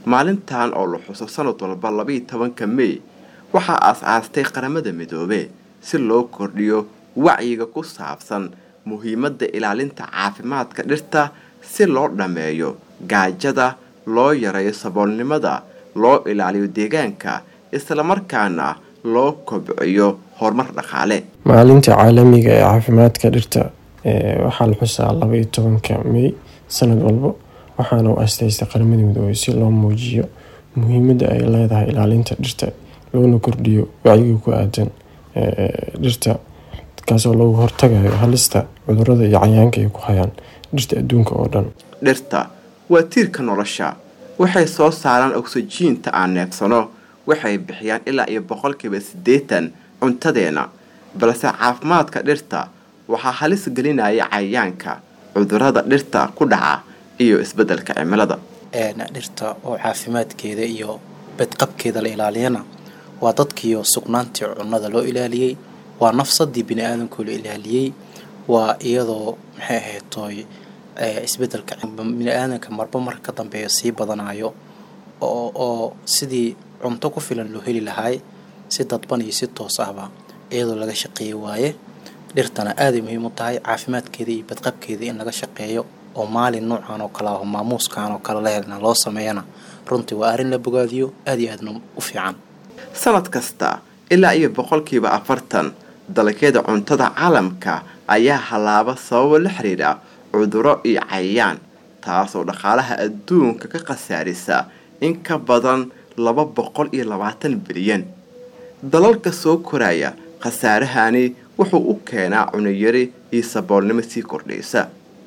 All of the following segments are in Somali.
maalintan oo la xuso sanad walba labiiyo tobanka mey waxaa aas-aastay qaramada midoobe si loo kordhiyo wacyiga ku saabsan muhiimadda ilaalinta caafimaadka dhirta si loo dhammeeyo gaajada loo yareeyo saboolnimada loo ilaaliyo deegaanka islamarkaana loo kobciyo horumar dhaqaale maalinta caalamiga ee caafimaadka dhirta waxaa la xusaa labaiyo tobanka mey sanad walba waxaana u asteystay qaramada midoobey si loo muujiyo muhiimadda ay leedahay ilaalinta dhirta loona kordhiyo wacyiga ku aadan dhirta kaasoo loogu hortagayo halista cudurada iyo cayaanka ay ku hayaan dhirta adduunka oo dhan dhirta waa tiirka nolosha waxay soo saaraan ogsajiinta aan neebsano waxay bixiyaan ilaa iyo boqolkiiba siddeetan cuntadeena balse caafimaadka dhirta waxaa halis gelinaya cayayaanka cudurada dhirta ku dhaca iyo isbeddelka cimilada dhirta oo caafimaadkeeda iyo badqabkeeda la ilaaliyana waa dadkiiyo sugnaantii cunnada loo ilaaliyey waa nafsadii bini aadamkoo la ilaaliyey waa iyadoo maxay ahayd tooy isbeddelka bini aadamka marba marka ka dambeeya sii badanayo oo oo sidii cunto ku filan loo heli lahaay si dadban iyo si toos ahba iyadoo laga shaqeeyi waaye dhirtana aaday muhiim u tahay caafimaadkeeda iyo badqabkeeda in laga shaqeeyo oo maalin noocan oo kale aho maamuuskan oo kale lehelna loo sameeyana runtii waa arrin la bogaadiyo aada iyo aadna u fiican sanad kasta ilaa iyo boqolkiiba afartan dalagyada cuntada caalamka ayaa hallaaba sababo la xiriira cuduro iyo cayayaan taasoo dhaqaalaha adduunka ka khasaarisa in ka badan laba boqol iyo labaatan bilyan dalalka soo koraya khasaarahani wuxuu u keenaa cunayari iyo saboolnimo sii kordhaysa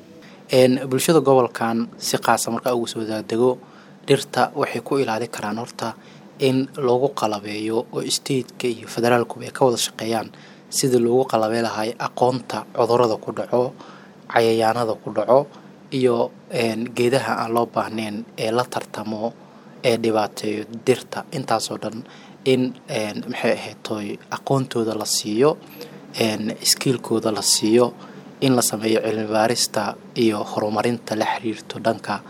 bulshada gobolkan si qaasa markaa ugu soo daadego dhirta waxay ku ilaali karaan horta in loogu qalabeeyo oo stateka iyo federaalkuba ay ka wada shaqeeyaan sidii loogu qalabey lahay aqoonta cudurada ku dhaco cayayaanada ku dhaco iyo geedaha aan loo baahnayn ee la tartamo ee dhibaateeyo dhirta intaasoo dhan in maxay ahayd tooy aqoontooda la siiyo skiilkooda la siiyo in la sameeyo cilmi baarista iyo horumarinta la xiriirto dhanka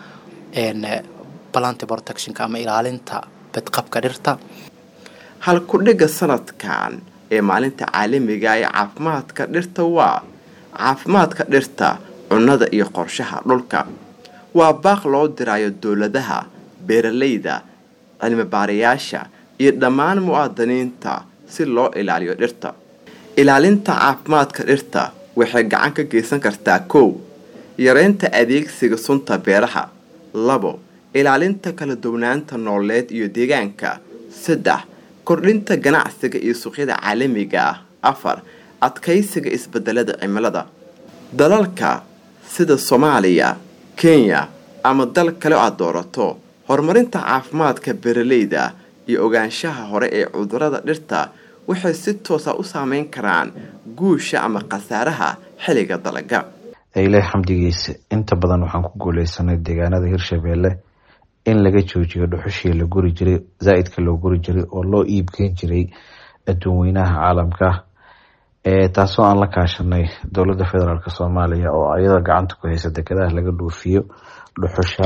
plant protectionka ama ilaalinta badqabka dhirta halku-dhigga sanadkan ee maalinta caalamiga ee caafimaadka dhirta waa caafimaadka dhirta cunnada iyo qorshaha dhulka waa baaq loo dirayo dowladaha beeralayda cilmi baarayaasha iyo dhammaan muwaadiniinta si loo ilaaliyo dhirta ilaalinta caafimaadka dhirta waxay gacan ka geysan kartaa kow yareynta adeegsiga sunta beeraha labo ilaalinta kala duwanaanta nooleed iyo deegaanka saddex kordhinta ganacsiga iyo suuqyada caalamiga ah afar adkaysiga isbedelada cimilada dalalka sida soomaaliya kenya ama dal kale aad doorato horumarinta caafimaadka beeralayda iyo ogaanshaha hore ee cudurada dhirta waxay si toosa u saameyn karaan guusha ama khasaaraha xilliga dalaga ilaah xamdigiisa inta badan waxaan ku guuleysanay deegaanada hirshabeelle in laga joojiyo dhuxushii la guri jiray zaa-idka loo guri jiray oo loo iibgeyn jiray adduun weynaha caalamka taasoo aan la kaashanay dowladda federaalk soomaaliya oo ayada gacanta ku haysa dekedaha laga dhuufiyo dhuxusha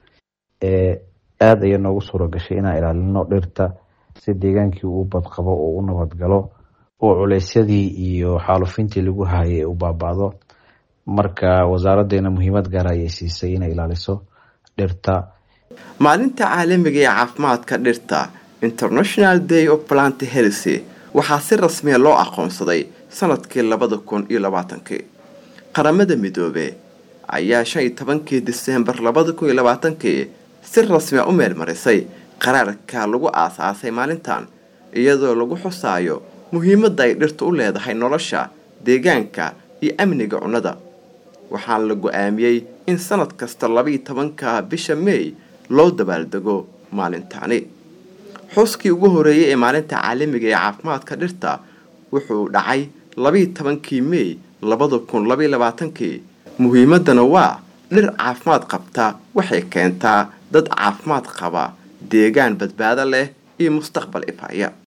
aada ayaa noogu suura gashay inaan ilaalino dhirta si deegaankii uu badqabo oo u nabadgalo oo culeysyadii iyo xaalufintii lagu hayay u baaba-do marka wasaaraddeena muhiimad gaara ayay siisay inay ilaaliso dhirta maalinta caalamiga ee caafimaadka dhirta international day of plant healthy waxaa si rasmiya loo aqoonsaday sanadkii labada kun iyo labaatankii qaramada midoobe ayaa shan iyo tobankii diseembar labada kun iyo labaatankii si rasmiya u meelmarisay qaraarka lagu aasaasay maalintan iyadoo lagu xusaayo muhiimadda ay dhirtu u leedahay nolosha deegaanka iyo amniga cunnada waxaana la go-aamiyey in sanad kasta labaiyo tobanka bisha meey loo dabaaldego maalintaani xuskii ugu horeeyay ee maalinta caalamiga ee caafimaadka dhirta wuxuu dhacay labaiyo tobankii meey labada kun labaiyo labaatankii muhiimaddana waa dhir caafimaad qabta waxay keentaa dad caafimaad qaba deegaan badbaado leh iyo mustaqbal ifaya